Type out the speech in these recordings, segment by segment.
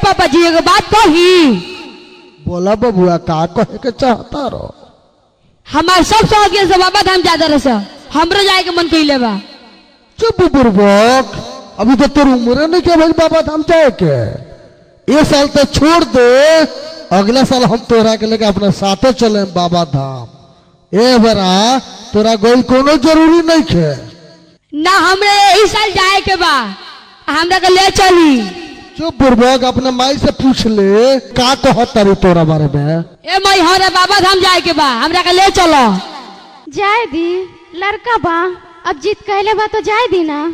पापा जी एगो बात कही बोला बबुआ का कहे के चाहता रहो हमार सब सौ के से बाबा धाम ज्यादा रहे सर हमरो जाए के मन कइले बा चुप बुर्बक अभी तो तोर उम्र नहीं के भाई बाबा धाम जाए के ये साल तो छोड़ दे अगला साल हम तोरा के लेके अपने साथे चले बाबा धाम ए बरा तोरा गोल कोनो जरूरी नहीं के ना हमरे यही साल जाए के बा हमरा के ले चली चुप बुर्बक अपने माई से पूछ ले का कहत तारी तोरा बारे में ए मई हरे बाबा धाम जाए के बा हमरा के ले चलो जाए दी लड़का बा अब जीत कहले बा तो जाए दी ना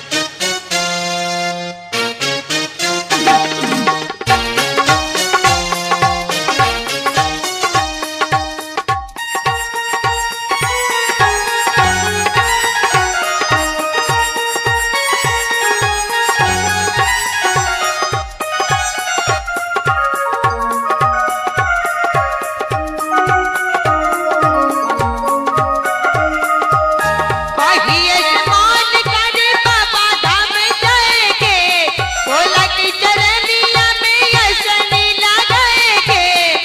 पहिए मान करे बाबा धाम जाएगे भोला की चरनिया में यसनी लगाएगे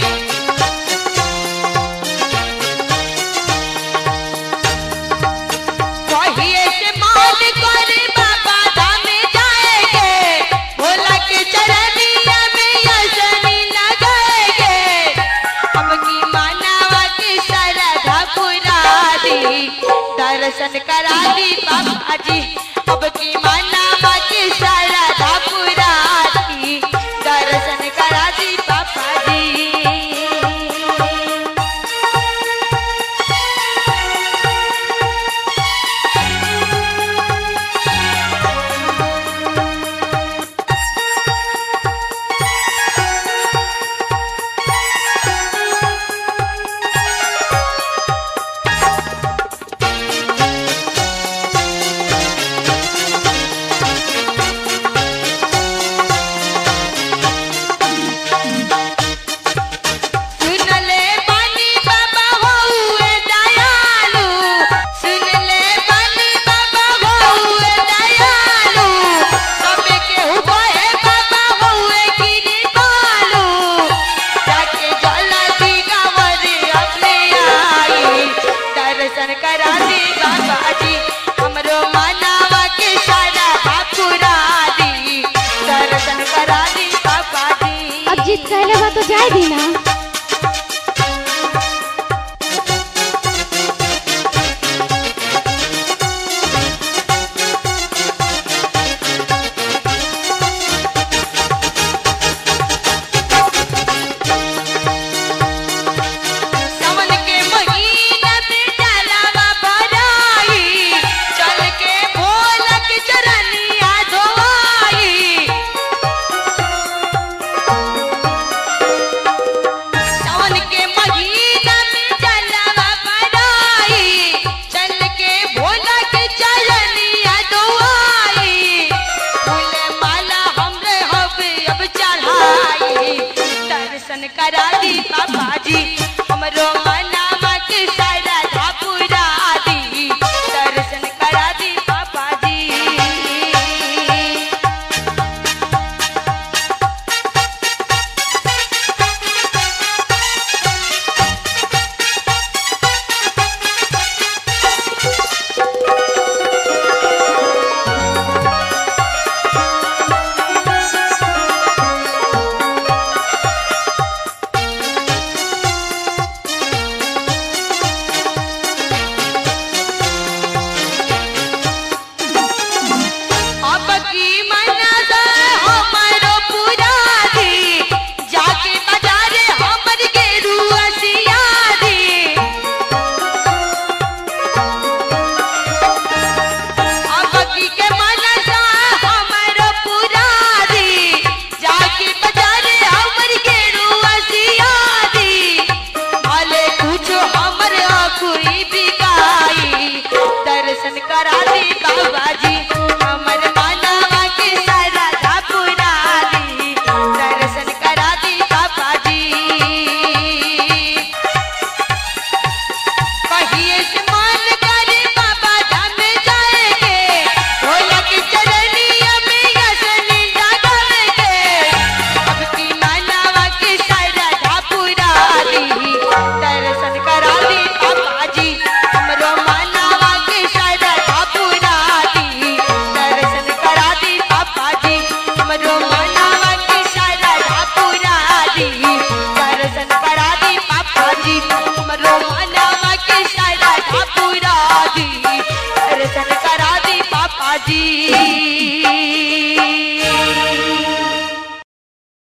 पहिए से मान करे बाबा धाम जाएगे भोला की चरनिया में यसनी लगाएगे अब की मानवा की श्रद्धा पुरा दी दर्शन करा दी बाबा जी अब की मानवा की श्रद्धा पुरा दी दर्शन करा दी बाबा जी सुन ले बानी बाबा हुए दयालु सुन ले बानी बाबा हुए दयालु सबे के हुए बाबा हुए गिरी बालू जाके जला दी गावर अपने आई दर्शन करा दी बाबा जी हमरो मानवा के सारा पूरा दी दर्शन करा दी बाबा जी अब जीत कहले बा तो जाए दी ना सावन के महीना में डालावा भराई चल के भोला के चरनिया धोआई सावन के महीना में डालावा भराई चल के भोला के चरनिया धोआई फूल माला हमरे हवे अब चढ़ाई दर्शन करा दी बाबा जी हमरो मनावा के सारा धापुरा दी दर्शन करा दी बाबा जी जी